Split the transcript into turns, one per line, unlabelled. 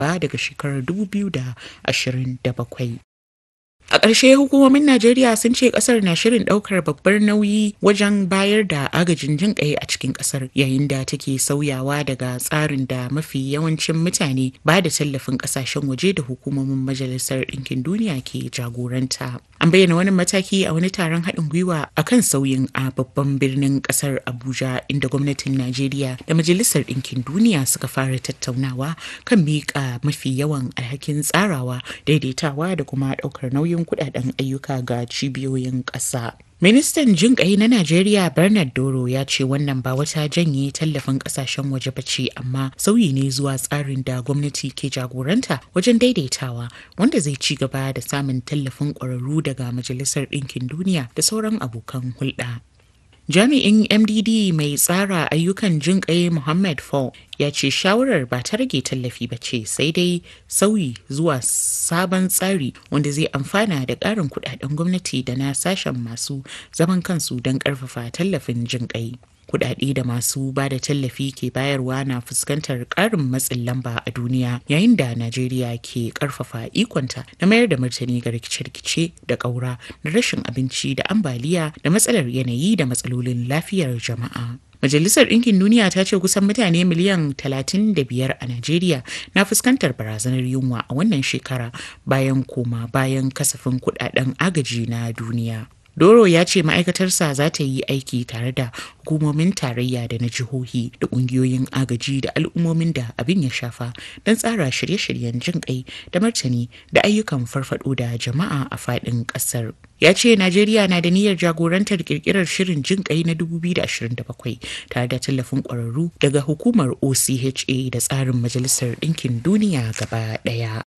ba daga shekarar 2027. A ƙarshe hukumomin Najeriya sun ce ƙasar na shirin ɗaukar babbar nauyi wajen bayar da agajin jin ƙai a cikin ƙasar yayin da take sauyawa daga tsarin da mafi yawancin mutane ba da tallafin ƙasashen waje da hukumomin Majalisar Ɗinkin Duniya ke jagoranta. An bayyana wani mataki a wani taron haɗin gwiwa a kan sauyin a babban birnin ƙasar Abuja inda gwamnatin Najeriya da Majalisar Ɗinkin Duniya suka fara tattaunawa kan miƙa mafi yawan alhakin tsarawa daidaitawa da kuma ɗaukar nauyin kudaden ayyuka ga cibiyoyin ƙasa. Ministan jin ƙai na Najeriya Bernard Doro ya ce wannan ba wata janye tallafin ƙasashen waje ba ce amma sauyi ne zuwa tsarin da gwamnati ke jagoranta wajen daidaitawa wanda zai ci gaba da samun tallafin ƙwararru daga Majalisar Ɗinkin Duniya da sauran abokan hulɗa. Jami'in MDD mai tsara ayyukan jin ƙai Muhammad Fall ya ce shawarar ba ta rage tallafi ba ce sai dai sauyi zuwa sabon tsari wanda zai amfana da ƙarin kudaden gwamnati da na sashen masu zaman kansu don ƙarfafa tallafin jin ƙai. Kudade da masu ba da tallafi ke bayarwa na fuskantar ƙarin matsin lamba a duniya yayin da Najeriya ke ƙarfafa ikonta na mayar da martani ga rikice-rikice da ƙaura da rashin abinci da ambaliya da matsalar yanayi da matsalolin lafiyar jama'a. Majalisar Ɗinkin Duniya ta ce kusan mutane miliyan 35 a Najeriya na fuskantar barazanar yunwa a wannan shekara bayan koma bayan kasafin kudaden agaji na duniya. Doro ya ce ma'aikatarsa za ta yi aiki tare da hukumomin tarayya da na jihohi da ƙungiyoyin agaji da al'ummomin da abin ya shafa don tsara shirye-shiryen jin kai da martani da ayyukan farfado da jama'a a faɗin ƙasar. Ya ce Najeriya na da niyyar jagorantar kirkirar shirin jin kai na 2027 tare da tallafin ƙwararru daga hukumar OCHA da tsarin Majalisar Ɗinkin Duniya gaba ɗaya.